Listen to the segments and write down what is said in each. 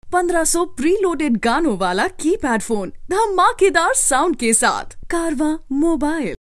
1500 preloaded गानों वाला keypad phone धमाकेदार साउंड के साथ कारवा मोबाइल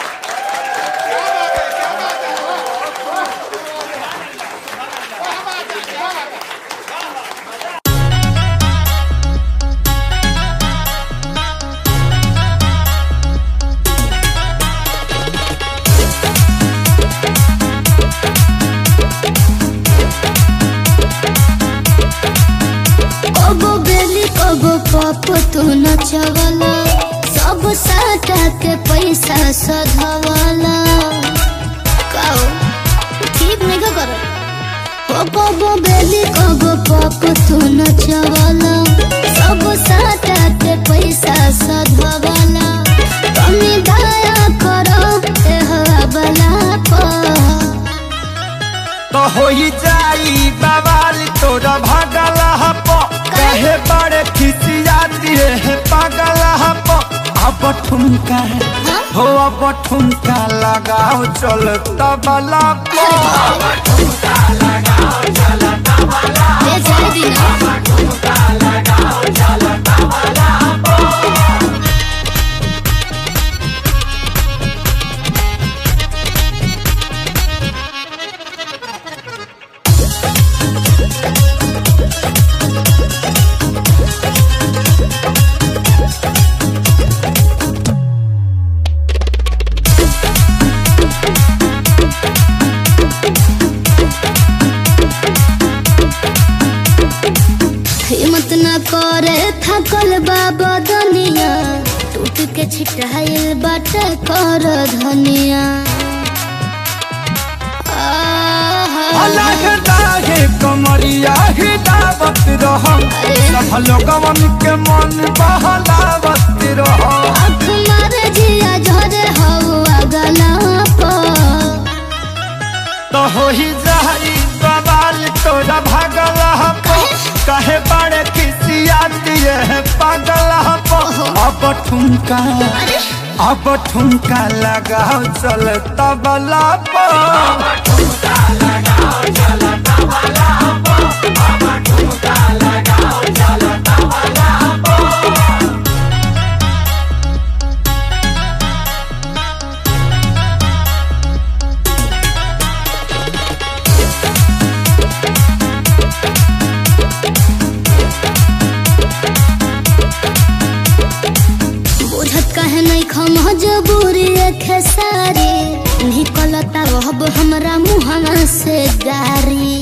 कबो बेली कबो पप तू नचवला सब साटा के पैसा सधवला काओ ठीक नहीं का करो ओ कबो बेली कबो पप तू नचवला सब साटा के पैसा सधवला कमी दया करो ए हवा बला पर तो होई जाई बवाल तोरा भागल हप कहे बड़े खिसियाती है पागल हप अब ठुमका हो अब ठुमका लगाओ चल तबला पो ए जाए दिना हिम्मत न करे थकल बाबा दुनिया टूट के छिटाइल बाटे कर धनिया आहा। अलग दाहे कमरिया ही दावत रह सब लोगवन के मन बहलावत रह आँख मारे जिया झरे हवा गला पर तो हो ही जाई बवाल तोरा भागल हपो कहे बड़े खिसिया दिए है पागल हपो अब ठुमका अब ठुमका लगाओ चल तबला पो बुझत कहे नहीं खम जबूरी खेसारी निकलता रहब हमरा मुहना से गारी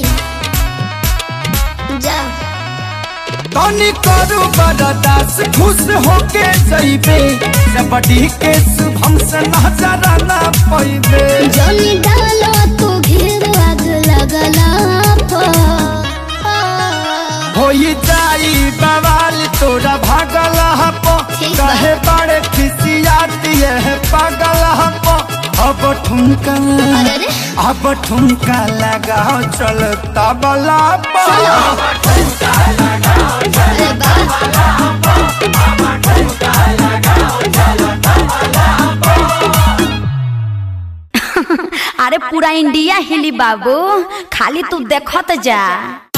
जा तनी करू बरदास खुश होके जइबे जबड़ी के शुभम से नजर ना पैबे जनी डालो तू घेर आग लगला पर होई जाई बवाल तोरा भागल हपो ठीक बा। कहे बड़े खिसिया दिए है पागल हपो अब ठुमका अरे रे अब ठुमका लगाओ चल तबला पो अरे बा अरे पूरा इंडिया हिली बाबू खाली तू देखत जा